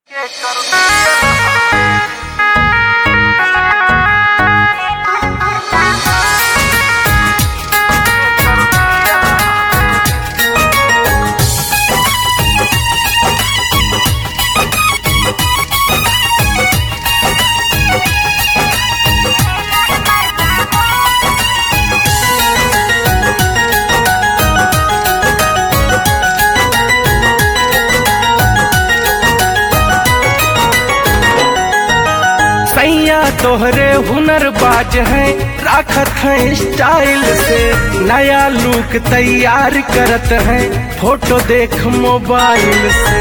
सैया तोहरे हुनर बाज है राखत है स्टाइल से नया लुक तैयार करत है फोटो देख मोबाइल से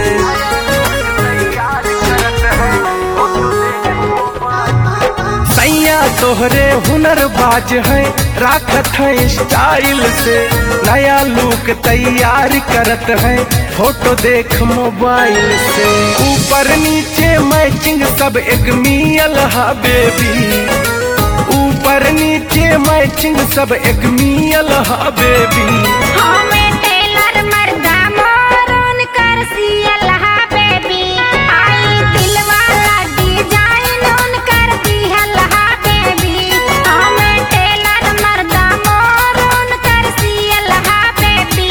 सैया तोहरे हुनर बाज है राखत है स्टाइल से नया लुक तैयार करत है फोटो देख मोबाइल से ऊपर नीचे मैचिंग सब एक मियल हा बेबी ऊपर नीचे मैचिंग सब एक मियल हा बेबी हमें टेलर मर्दा मोरून कर सियल हा बेबी आई दिल वाला डिजाइन उन कर दिहल हा बेबी हमें टेलर मर्दा मोरून कर सियल हा बेबी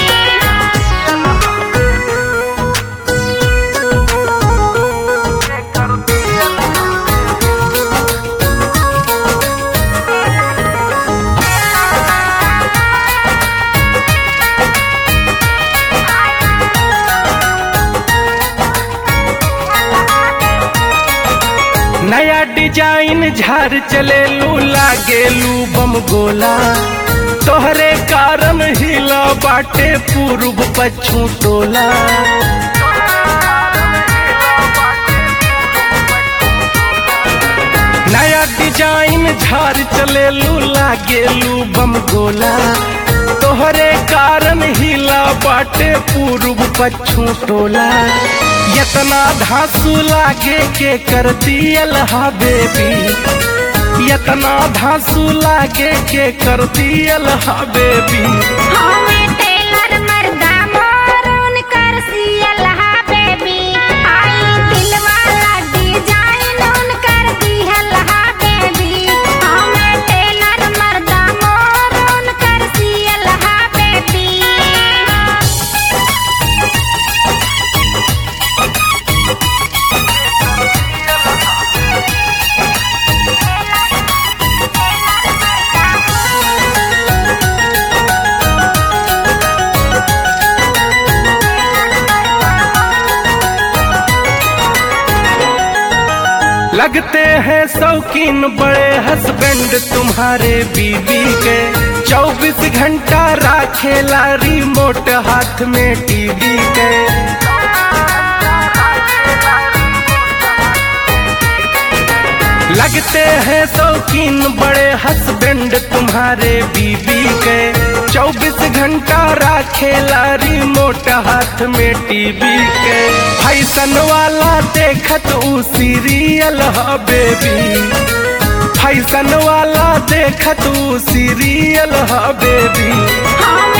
नया डिजाइन झार चले लू लागे लू बम गोला तोहरे कारण हिला बाटे पूर्व पच्छू टोला नया डिजाइन झार चले लू लागे लू बम गोला तोहरे कारण हिला बाटे पूर्व पच्छू टोला यतना धांसू लागे के कर दियल हा बेबी यतना धांसू लागे के कर दियल हा बेबी हमें टेलर मर्दा मोरून कर सियल हा बेबी आई दिल वाला डिजाइन उन कर दिहल हा बेबी हमें टेलर मर्दा मोरून कर सियल हा बेबी लगते हैं शौकीन बड़े हस्बैंड तुम्हारे बीवी के चौबीस घंटा राखेला रिमोट हाथ में टीवी के लगते हैं शौकीन बड़े हस्बैंड तुम्हारे बीवी के चौबीस घंटा राखेला रिमोट हाथ में टीवी के फैशन वाला देखत ऊ सीरियल ह बेबी फैशन वाला देखत ऊ सीरियल ह बेबी हम